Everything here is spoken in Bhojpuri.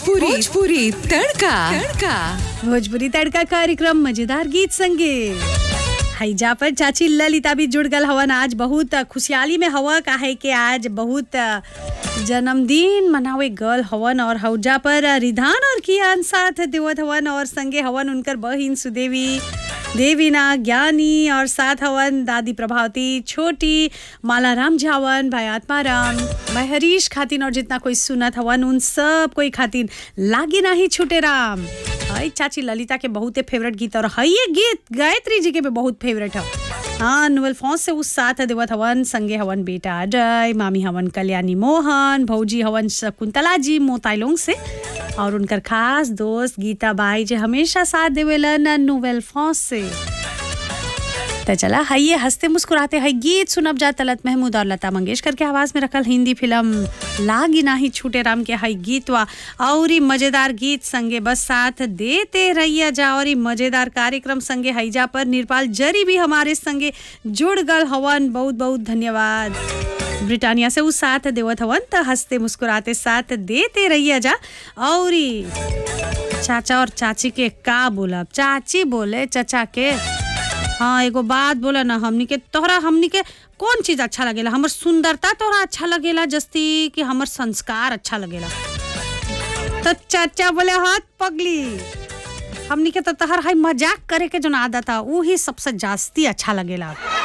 भोजपुरी भोजपुरी तड़का तड़का भोजपुरी तड़का कार्यक्रम मजेदार गीत संगे हैजा पर चाची ललिता भी जुड़ गल हवन आज बहुत खुशहाली में हवा काहे के आज बहुत जन्मदिन मनावे गल हवन और हौजा पर रिधान और कियान साथ देवत हवन और संगे हवन उनकर बहिन सुदेवी देवीना ज्ञानी और साथ हवन दादी प्रभावती छोटी माला राम झावन भाई आत्माराम भाई हरीश खातिन और जितना कोई सुनत हवन उन सब कोई खातिन लागे नाही छूटे राम हई चाची ललिता के बहुते फेवरेट गीत और हई ये गीत गायत्री जी के भी बहुत फेवरेट है हाँ नोवेल फॉन्स से उस साथ देवत हवन संगे हवन बेटा अजय मामी हवन कल्याणी मोहन भौजी हवन शकुंतला जी मोताइलोंग से और उनकर खास दोस्त गीता बाई जे हमेशा साथ देवेलन नोवेल फॉन्स से तो चला हइये हंसते मुस्कुराते हई गीत सुनब जा तलत महमूद और लता मंगेशकर के आवाज में रखल हिंदी फिल्म लागी नाही छूटे राम के हई गीतवा और ई मजेदार गीत संगे बस साथ देते रहिया जा और ई मजेदार कार्यक्रम संगे हईजा पर निर्पाल जरी भी हमारे संगे जुड़ गल हवन बहुत बहुत धन्यवाद ब्रिटानिया से उस साथ देवत हवन त हंसते मुस्कुराते साथ देते रहिया जा और ई चाचा और चाची के का बोलब चाची बोले चचा के हाँ एगो बात बोला ना हमनी के तोहरा हमनी के कौन चीज अच्छा लगेला हमर सुंदरता तोहरा अच्छा लगेला जस्ती कि हमर संस्कार अच्छा लगेला तो चाचा बोले हाथ पगली हमनी के तो तहर हाई मजाक करे के जो आदत है वो ही सबसे जास्ती अच्छा लगेला